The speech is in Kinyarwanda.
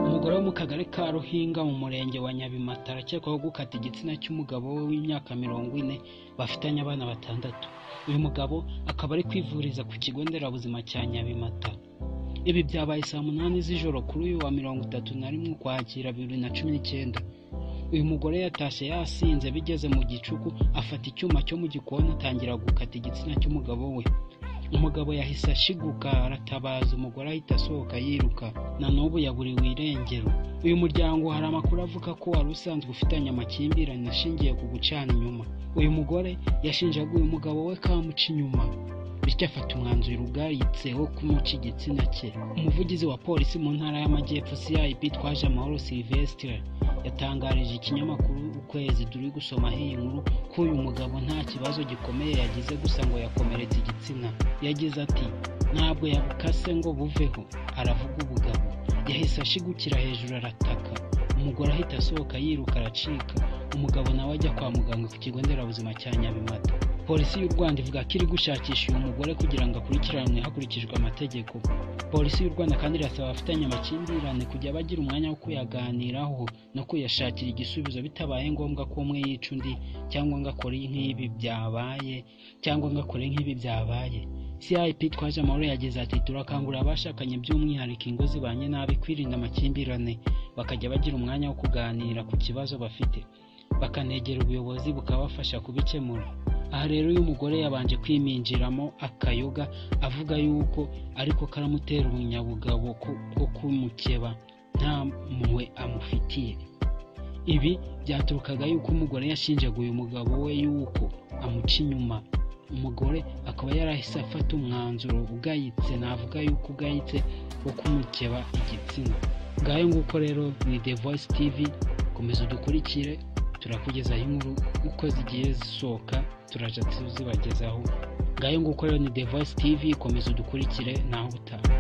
Umugore wo mu Kagari ka Ruhinga mu Murenge wa Nyabimata arakekwaho gukata igitsina cy'umugabo we w'imyaka mirongo ine bafitanye abana batandatu. Uyu mugabo akaba ari kwivuriza ku kigo nderabuzima cya Nyabimata. Ibi byabaye saa munani z'ijoro kuri uyu wa mirongo itatu na rimwe Ukwakira bibiri na cumi n'icyenda. Uyu mugore yatashye yasinze bigeze mu gicuku afata icyuma cyo mu gikoni atangira gukata igitsina cy'umugabo we. Umugabo yahise ashiguka aratabaza umugore ahita asohoka yiruka na n'ubu yaburiwe irengero. Uyu muryango hari amakuru avuga ko wari usanzwe ufitanye amakimbirane ashingiye ku gucana inyuma. Uyu mugore yashinjaga uyu mugabo we ko amuca inyuma bityo afata umwanzuro ubwayitse wo kumuca igitsina cye umuvugizi wa polisi mu ntara y'amajyepfo cip twaje amahoro silvestre yatangarije ikinyamakuru ukwezi turi gusomaho iyi nkuru ko uyu mugabo nta kibazo gikomeye yagize gusa ngo yakomeretse igitsina yagize ati ntabwo yabukase ngo buveho aravuga ubugabo yahise ashigukira hejuru arataka umugore ahita asohoka yiruka aracika umugabo nawe ajya kwa muganga ku kigo nderabuzima cya nyabimata polisi y'u rwanda ivuga ko iri gushakisha uyu mugore kugira ngo akurikiranwe hakurikijwe amategeko polisi y'u rwanda kandi irasaba abafitanye amakimbirane kujya bagira umwanya wo kuyaganiraho no kuyashakira igisubizo bitabaye ngombwa ko umwe yica undi cyangwa ngo akore nk'ibi byabaye cyangwa ngo akore nk'ibi byabaye cip twaje amahoro yagize ati turakangurira abashakanye by'umwihariko ingo zibanye nabi kwirinda amakimbirane bakajya bagira umwanya wo kuganira ku kibazo bafite bakanegera ubuyobozi bukabafasha kubikemura aha rero uyu mugore yabanje kwiminjiramo akayoga avuga yuko ariko karamutera ubunyabugabo ko kumukeba nta mpuhwe amufitiye ibi byaturukaga yuko umugore yashinjaga uyu mugabo we yuko amuca inyuma umugore akaba yarahise afata umwanzuro ugayitse navuga yuko ugayitse wo kumukeba igitsina ngayo nguko rero ni the voice tv komeza udukurikire turakugezaho inkuru uko zigiye zisohoka turajya tuzibagezaho ngayo nguko rero ni the voice tv komeza udukurikire naho utaha